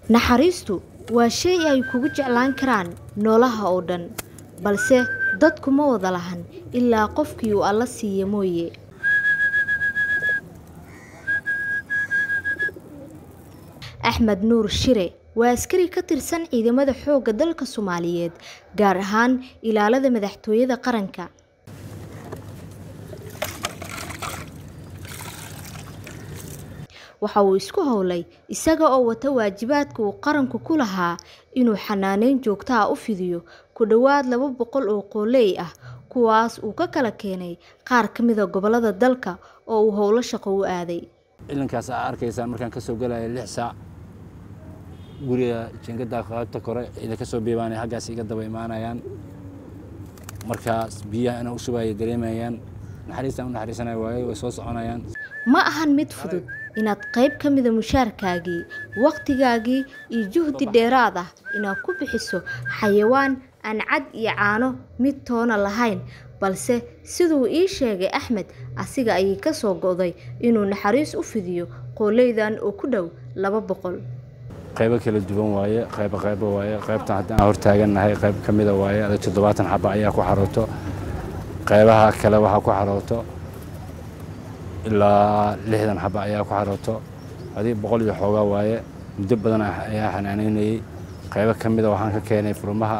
naxariistu waa shay ay kugu jeclaan karaan noolaha oo dhan balse dadku ma wada lahan ilaa qofkii uu alla siiya mooye axmed nuur shire waa askari ka tirsan ciidamada xoogga dalka soomaaliyeed gaar ahaan ilaalada madaxtooyada qaranka waxa uu isku howlay isaga oo wata waajibaadka uu qaranku ku lahaa inuu xanaaneyn joogto ah u fidiyo ku dhowaad laba boqol oo qooley ah kuwaas uu ka kala keenay qaar ka mida gobolada dalka oo uu howlo shaqo u aaday ciidankaas aa arkaysaan markaan kasoo galaya lix saac guriga jingada qaybta kore ciidan kasoo biibaanay haggaas iga daba imaanayaan markaas biyaha inaan u shubaya dareemayaan naxariistaan u naxariisanaya waaye way soo soconayaan ma ahan mid fudud inaad qayb ka mida mushaarkaagii wakhtigaagii iyo juhdi dheeraad ah inaad ku bixiso xayawaan aan cad iyo caano mid toona lahayn balse siduu ii sheegay axmed asiga ayay ka soo go'day inuu naxariis u fidiyo qooleydan oo ku dhow laba boqol qaybo kala duwan waaye qaybo qaybo waaye qaybtan haddaan hortaagannahay qayb ka mida waaye ada toddobaatan xaba ayaa ku xarooto qaybaha kale waxaa ku xarooto ilaa lixdan xaba ayaa ku xarooto adig boqol iyo xoogaa waaye muddo badan ayaa xanaanaynayey qaybo ka mida waxaan ka keenay furmaha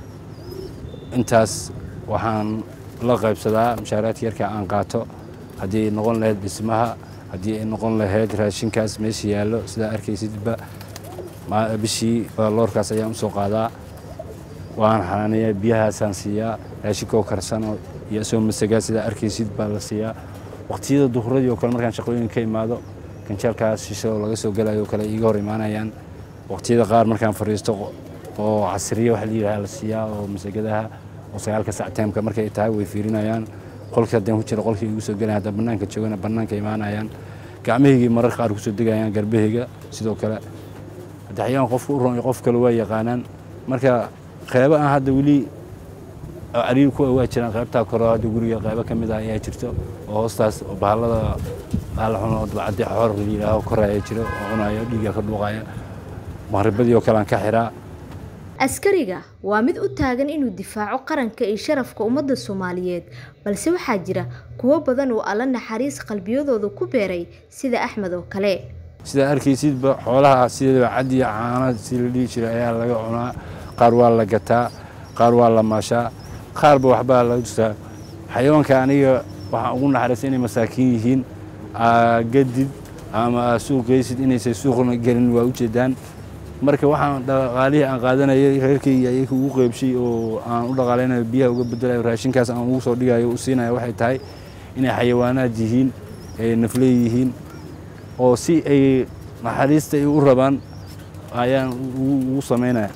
intaas waxaan la qaybsadaa mushaaraadka yarka aan qaato haddii ay noqon lahayd dhismaha haddii ay noqon lahayd raashinkaas meesha yaallo sidaa arkaysidba bishii loorkaas ayaan usoo qaadaa waan xanaanayaa biyahaasaan siiyaa raashinkoo karsano iyo isoo masagaa sidaa arkaysid baa la siiyaa waqtiyada duhuradii oo kale markaan shaqooyin ka imaado ganjaalkaas shisho oo laga soo galayo oo kale iiga hor imaanayaan waqtiyada qaar markaan fadhiisto oo casriye waxa la yidhaha la siiyaa oo masagadaha oo sagaalka sacteemka markay tahay way fiirinayaan qolkii haddaan ku jiro qolkii igu soo gelayan haddaan bannaanka joogana bannaanka imaanayaan gacmahaygii mararka qaar kusoo degayaan garbahayga sidoo kale daxyaan qofka u ron qof kale waa yaqaanaan marka qaybo aan hadda weli cariir ku waa jiraan qaybtaa kore hadda guriga qaybo ka mid ah ayaa jirto oo hoostaas bahallada bahala xun oo dabcaddi xoor la yidhaaho koraya jiro oo cunayo dhiigga ka dhuuqaya maqribadii oo kale aan ka xiraa askariga waa mid u taagan inuu difaaco qaranka iyo sharafka ummadda soomaaliyeed balse waxaa jira kuwo badan oo alla naxariis qalbiyadooda ku beeray sida axmed oo kale sidaa arkaysidba xoolaha sidaba cad iyo caana si la dhihi jiray ayaa laga cunaa qaar waa la gataa qaar waa la maashaa qaarba waxbaa laga justaa xayawaanka aniga waxaan ugu naxariistay inay masaakiin yihiin gadid ama suuqaysid inaysan suuqna gelin waa ujeedaan marka waxaan dhaqaalihii aan qaadanayay reerkayga ayay ugu qeybshay oo aan u dhaqaalaynayo biyaha uga bedelayo raashinkaas aan ugu soo dhigayo u siinayo waxay tahay inay xayawaanaad yihiin ay nafley yihiin oo si ay naxariista ay u rabaan ayaan ugu samaynaya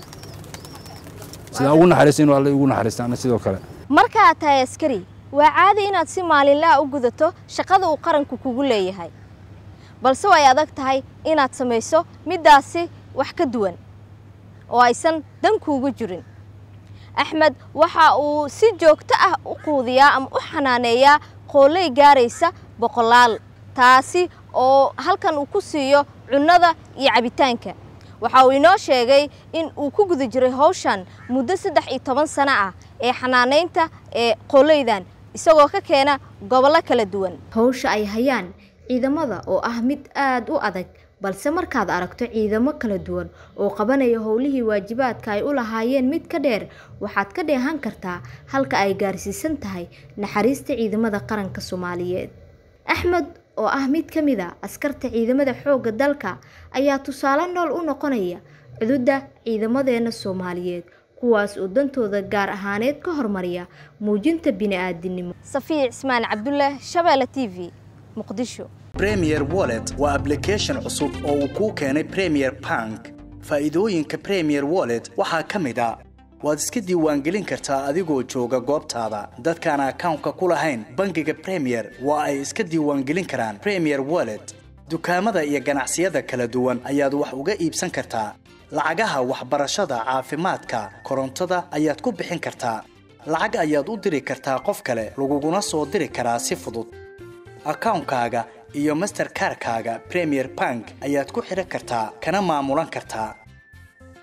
sidaa ugu naxariista inuu alle ugu naxariista ana sidoo kale markaad tahay askari waa caadi inaad si maalinlaha u gudato shaqada uu qaranku kugu leeyahay balse way adag tahay inaad samayso middaasi wax ka duwan oo aysan dan kuugu jirin axmed waxa uu si joogto ah u quudiyaa ama u xanaaneeyaa qooley gaaraysa boqolaal taasi oo halkan uu ku siiyo cunnada iyo cabitaanka waxa uu inoo sheegay in uu ku guda jiray hawshan muddo saddex iyo toban sano ah ee xanaanaynta ee qooleydan isagoo ka keena gobollo kala duwan hawsha ay hayaan ciidamada oo ah mid aada u adag balse markaad aragto ciidamo kala duwan oo qabanaya howlihii waajibaadka ay u lahaayeen mid ka dheer waxaad ka dheehan kartaa halka ay gaarsiisan tahay naxariista ciidamada qaranka soomaaliyeed axmed oo ah mid ka mid a askarta ciidamada xoogga dalka ayaa tusaale nool u noqonaya cududda ciidamadeena soomaaliyeed kuwaas oo dantooda gaar ahaaneed ka hormariya muujinta bini-aadinimo safiya cismaan cabdullaah shabeelle t v muqdisho premier wallet waa ablication cusub oo uu kuu keenay premier bank faa'iidooyinka premier wallet waxaa ka mid a waad iska diiwaangelin kartaa adigoo jooga goobtaada dadkaan akawnka ku lahayn bangiga premier waa ay iska diiwaangelin karaan premier wallet dukaamada iyo ganacsiyada kala duwan ayaad wax uga iibsan kartaa lacagaha waxbarashada caafimaadka korontada ayaad ku bixin kartaa lacag ayaad u diri kartaa qof kale laguguna soo diri karaa si fudud akawnkaaga iyo masterkarkaaga premier bank ayaad ku xidhan kartaa kana maamulan kartaa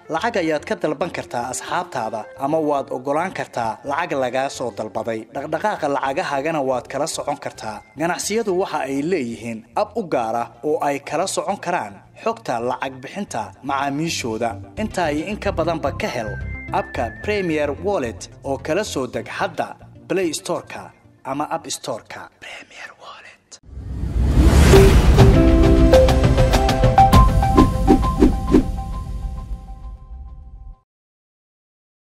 lacag ayaad ka dalban kartaa asxaabtaada ama waad oggolaan kartaa lacag lagaa soo dalbaday dhaqdhaqaaqa lacagahaagana waad kala socon kartaa ganacsiyadu waxa ay leeyihiin ab u gaar ah oo ay kala socon karaan xogta lacag bixinta macaamiishooda intaa iyo in ka badanba ka hel abka premier wallet oo kala soo deg hadda play storeka ama app storeka premier